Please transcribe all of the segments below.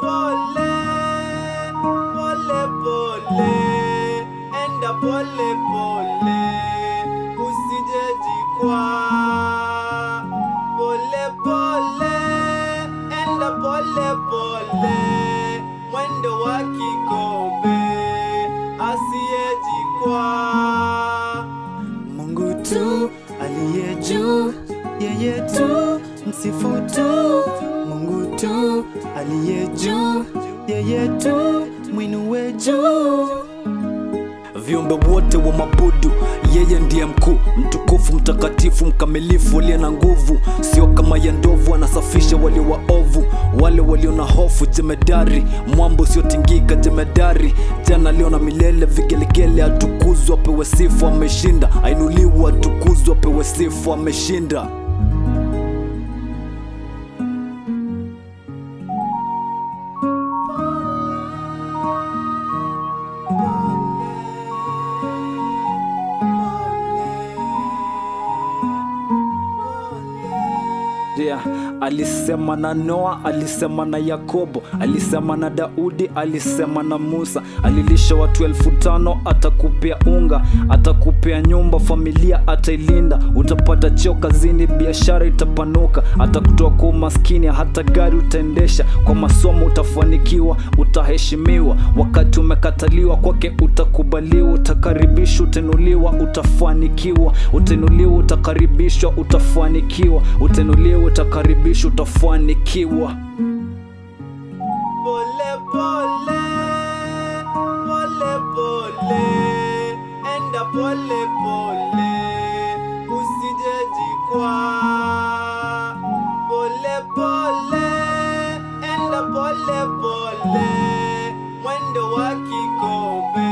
pole, pole pole, enda pole pole, usije jikwaa. Pole pole, enda pole pole, mwendo wa kikombe, asiyejikwaa. Mungu tu aliye juu, yeye tu msifu tu. Mungu tu aliye juu, yeye tu mwinue juu. viumbe wote wa mabudu yeye ndiye mkuu mtukufu mtakatifu mkamilifu aliye na nguvu sio kama ya ndovu anasafisha walio waovu wale walio na hofu jemedari mwambo usiotingika jemedari jana leo na milele vigelegele atukuzwa apewe sifu ameshinda ainuliwa atukuzwa apewe sifu ameshinda Yeah, alisema na Noa, alisema na Yakobo, alisema na Daudi, alisema na Musa. Alilisha watu elfu tano, atakupea unga, atakupea nyumba, familia atailinda, utapata cheo kazini, biashara itapanuka, atakutoa kwa umaskini, hata gari utaendesha, kwa masomo utafanikiwa, utaheshimiwa. Wakati umekataliwa kwake utakubaliwa, utakaribishwa, utainuliwa, utafanikiwa, utainuliwa, utakaribishwa, utafanikiwa, utainuliwa, utakaribishwa, utafanikiwa. Pole pole, pole pole, enda pole pole, usije jikwaa. Pole pole, enda pole pole, mwendo wa kikombe,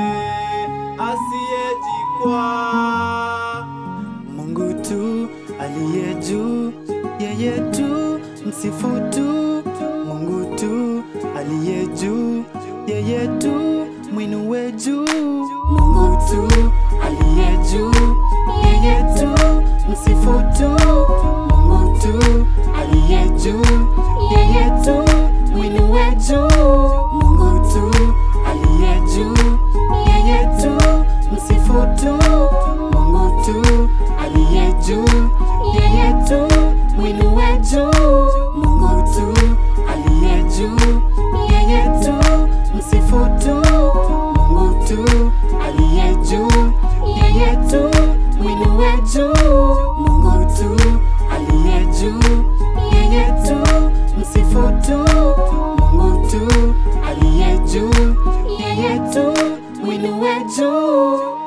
asiyejikwaa. Mungu tu aliye juu, yeye tu msifu tu. Mungu tu aliye juu, yeye tu mwinue juu. Mungu tu aliye juu, yeye tu msifu tu. Mungu tu aliye juu, yeye tu mwinue juu. Mungu tu aliye juu, yeye tu msifu tu. Mungu tu aliye juu, yeye tu mwinue juu. Mungu tu aliye juu, yeye tu msifu tu. Mungu tu aliye juu, yeye tu mwinue juu. Mungu tu aliye juu, yeye tu msifu tu. Mungu tu aliye juu, yeye tu mwinue juu.